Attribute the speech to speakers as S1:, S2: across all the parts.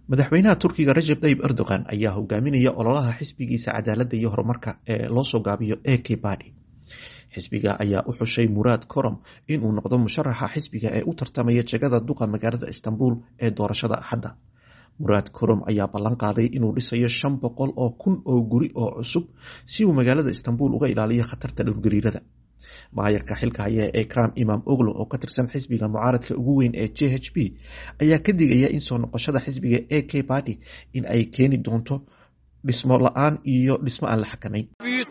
S1: madaxweynaha turkiga rajab tayib erdogan ayaa hogaaminaya ololaha xisbigiisa cadaaladda iyo horumarka ee loo soo gaabiyo ek badi xisbiga ayaa u xushay muraad korom inuu noqdo musharaxa xisbiga ee u tartamaya jegada duqa magaalada istanbul ee doorashada axadda muraad korom ayaa ballan qaaday inuu dhisayo shan boqol oo kun oo guri oo cusub si uu magaalada istanbul uga ilaaliyo khatarta dhulgariirada maayarka xilka haya ee ekram imam oglo oo ka tirsan xisbiga mucaaradka ugu weyn ee j h b ayaa ka digaya in soo noqoshada xisbiga a k badi in ay keeni doonto dhismo la-aan iyo dhismo aan la xakamayn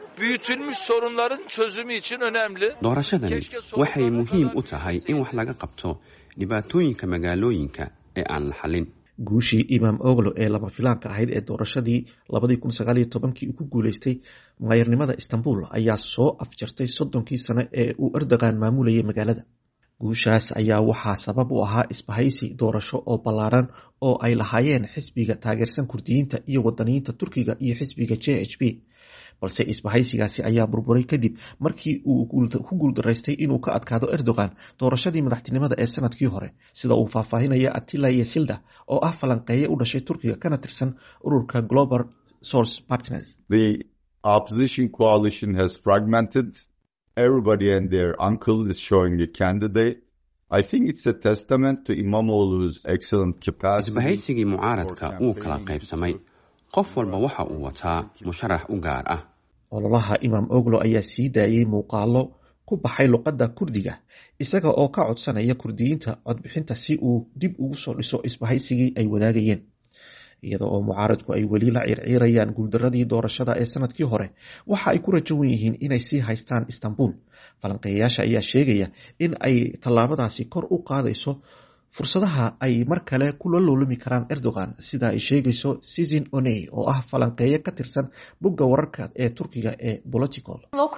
S2: doorashadani waxay muhiim u tahay in wax laga qabto dhibaatooyinka magaalooyinka ee aan la xalin
S1: guushii imam oglo ee lama filaanka ahayd ee doorashadii labadii kun sagaaliyo tobankii uu ku guuleystay maayarnimada istanbul ayaa soo afjartay soddonkii sano ee uu erdogan maamulayay magaalada guushaas ayaa waxaa sabab u ahaa isbahaysi doorasho oo ballaaran oo ay lahaayeen xisbiga taageersan kurdiyiinta iyo wadaniyiinta turkiga iyo xisbiga j h b balse isbahaysigaasi ayaa burburay kadib markii uu ku guuldaraystay inuu ka adkaado erdogan doorashadii madaxtinimada ee sanadkii hore sida uu faahfaahinaya atila yesilda oo ah falanqeeye u dhashay turkiga kana tirsan ururka global source partners
S3: opposition coalition has fragmented everybody and their uncle is showing a candidate I think it's a testament to Imamoglu's excellent capacity
S2: isbahaysigii mucaaradka wuu kala qaybsamay qof walba waxa uu wataa musharax u gaar ah
S1: ololaha imaam oglo ayaa sii daayey muuqaalo ku baxay luqadda kurdiga isaga oo ka codsanaya kurdiyiinta codbixinta si uu dib ugu soo dhiso isbahaysigii ay wadaagayeen iyada oo mucaaradku ay weli la ciirciirayaan guuldaradii doorashada ee sanadkii hore waxa ay ku rajawan yihiin inay sii haystaan istanbul falanqeeyayaasha ayaa sheegaya in ay tallaabadaasi kor u qaadayso fursadaha ay mar kale kula loolami karaan erdogan sida ay sheegayso sizin oney oo ah falanqeeye ka tirsan bogga wararka ee turkiga ee political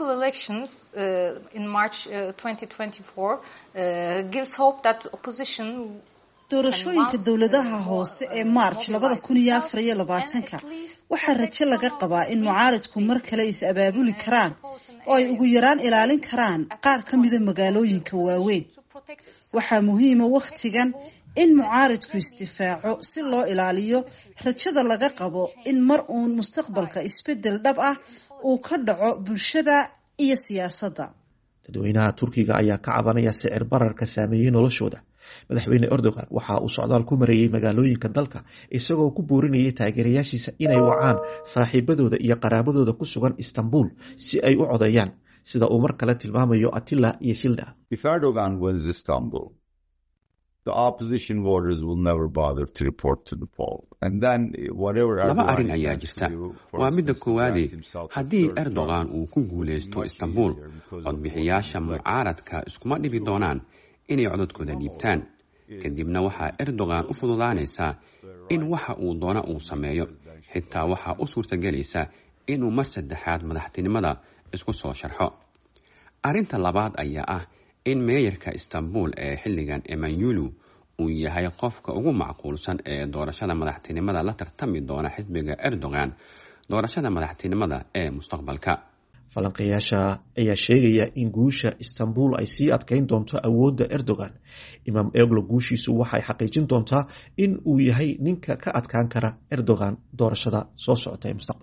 S4: doorashooyinka dowladaha hoose ee march labada kun iyo afar iyo labaatanka waxaa rajo laga qabaa in mucaaridku mar kale is abaabuli karaan oo ay ugu yaraan ilaalin karaan qaar ka mida magaalooyinka waaweyn waxaa muhiima wakhtigan in mucaaridku isdifaaco si loo ilaaliyo rajada laga qabo in mar uun mustaqbalka isbedel dhab ah uu ka dhaco bulshada iyo siyaasadda
S1: dadweynaha turkiga ayaa ka cabanaya sicir bararka saameeyey noloshooda madaxweyne erdogan waxa uu socdaal ku mareeyey magaalooyinka dalka isagoo ku boorinayay taageerayaashiisa inay wacaan saaxiibadooda iyo qaraabadooda ku sugan istanbul si ay u codeeyaan sida uu mar kale tilmaamayo atila iyo silda
S2: laba arrin ayaa jirta waa midda koowaade haddii erdogan uu ku guulaysto istanbul codbixiyaasha mucaaradka iskuma dhibi doonaan inay codadkooda dhiibtaan kadibna waxaa erdogan u fududaanaysaa in waxa uu doona uu sameeyo xitaa waxaa u suurtagelaysa inuu mar saddexaad madaxtinimada isku soo sharxo arrinta labaad ayaa ah in meeyarka istanbul ee xilligan emanyulu uu yahay qofka ugu macquulsan ee doorashada madaxtinimada la tartami doona xisbiga erdogan doorashada madaxtinimada ee mustaqbalka
S1: falanqeeyaasha ayaa sheegaya in guusha istanbul ay sii adkeyn doonto awoodda erdogan imaam eglo guushiisu waxay xaqiijin doontaa in uu yahay ninka ka adkaan kara erdogan doorashada soo socota ee mustaqbal